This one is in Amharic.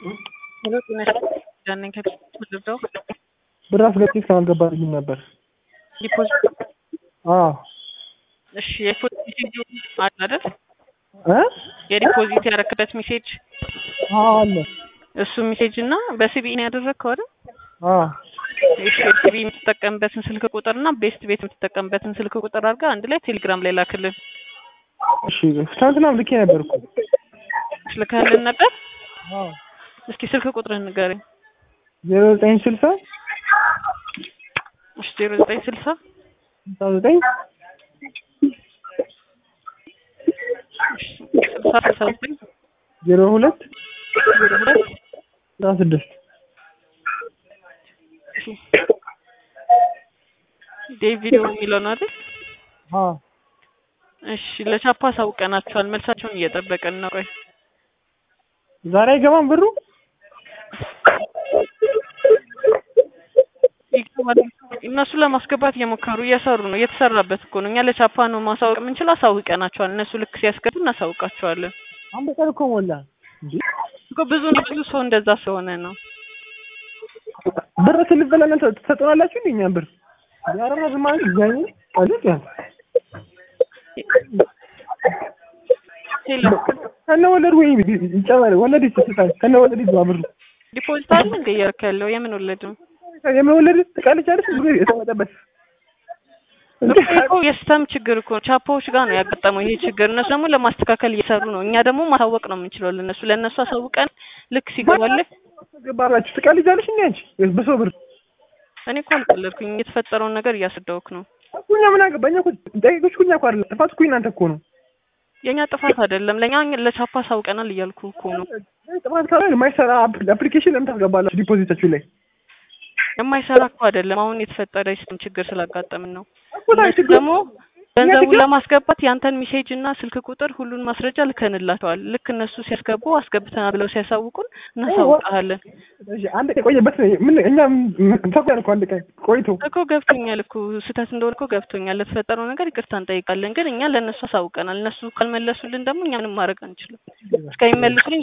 ሄሎ ጤና ይስጥልኝ ከድርዳው ብር አስገብቼ እስካሁን አልገባልኝም ነበር። ዲፖዚት አዎ እሺ የዲፖዚት ሜሴጅ አለ አይደል? እ የዲፖዚት ያረክበት ሜሴጅ አዎ አለ። እሱ ሜሴጅ እና በሲቢኢ ነው ያደረግከው አይደል? አዎ እሺ ሲቢኢ የምትጠቀምበትን ስልክ ቁጥር እና ቤስት ቤት የምትጠቀምበትን ስልክ ቁጥር አድርገህ አንድ ላይ ቴሌግራም ላይ ላክልን። እሺ ትናንትናም ልኬ ነበር እኮ። ልከህልን ነበር? አዎ እስኪ ስልክ ቁጥርህን ንገረኝ። ዜሮ ዘጠኝ ስልሳ እሺ ዜሮ ዘጠኝ ስልሳ ስልሳ ዘጠኝ ስልሳ ስልሳ ዘጠኝ ዜሮ ሁለት ዜሮ ሁለት አስራ ስድስት ዴቪድ የሚለው ነው አይደል? አዎ እሺ ለቻፓ አሳውቀናቸዋል። መልሳቸውን እየጠበቅን ነው። ቆይ ዛሬ አይገባም ብሩ? ይገባል። እነሱ ለማስገባት እየሞከሩ እየሰሩ ነው። እየተሰራበት እኮ ነው። እኛ ለቻፓ ነው ማሳወቅ የምንችለው። አሳውቀናቸዋል። እነሱ ልክ ሲያስገቡ እናሳውቃቸዋለን። አንድ ቀን እኮ ሞላ እንዴ! እኮ ብዙ ብዙ ሰው እንደዛ ስለሆነ ነው። ብር ስንበላለን ትሰጡናላችሁ እንዴ እኛን ብር? ያረረድ ማለት ይዛኝ አለት ያ ሄሎ ከነ ወለድ ወይ ይጨመር ወለድ ይሰጣል ከነ ወለድ ይዘዋ ብሩ ዲፖዚት አለ እንደ እያደረክ ያለው የምን ወለድ ነው? የመወለድ ትቃልቻለች ብሩ የተመጠበት እኮ የሲስተም ችግር እኮ ነው። ቻፓዎች ጋር ነው ያጋጠመው ይሄ ችግር። እነሱ ደግሞ ለማስተካከል እየሰሩ ነው። እኛ ደግሞ ማሳወቅ ነው የምንችለው ለእነሱ ለእነሱ አሳውቀን ልክ ሲገባልህ ገባላችሁ ትቃልጃለሽ እንዴ አንቺ በሰው ብር እኔ እኮ አልቀለድኩኝ። የተፈጠረውን ነገር እያስረዳሁህ ነው። እኮ እኛ ምን አገባኝ እኮ ጠቂቆች እኮ እኛ እኮ አይደለም ጥፋት እኮ እናንተ እኮ ነው የእኛ ጥፋት አይደለም። ለእኛ ለቻፓ አሳውቀናል እያልኩ እኮ ነው። ጥፋት ካለ የማይሰራ አፕሊኬሽን ለምን ታስገባላችሁ ዲፖዚታችሁ ላይ የማይሰራ እኮ አይደለም። አሁን የተፈጠረ የሲስተም ችግር ስላጋጠምን ነው። እኮ ላይ እነሱ ችግር ደግሞ ገንዘቡን ለማስገባት ያንተን ሜሴጅ እና ስልክ ቁጥር ሁሉን ማስረጃ ልከንላቸዋል። ልክ እነሱ ሲያስገቡ አስገብተናል ብለው ሲያሳውቁን እናሳውቀሃለን። እሺ አንድ ቀን የቆየበት ምን እኛ ተቆያን እኮ አንድ ቀን ቆይቶ እኮ ገብቶኛል እኮ ስህተት እንደሆነ እኮ ገብቶኛል። ለተፈጠረው ነገር ይቅርታ እንጠይቃለን። ግን እኛ ለእነሱ አሳውቀናል። እነሱ ካልመለሱልን ደግሞ እኛ ምንም ማድረግ አንችልም። እስከሚመልሱልን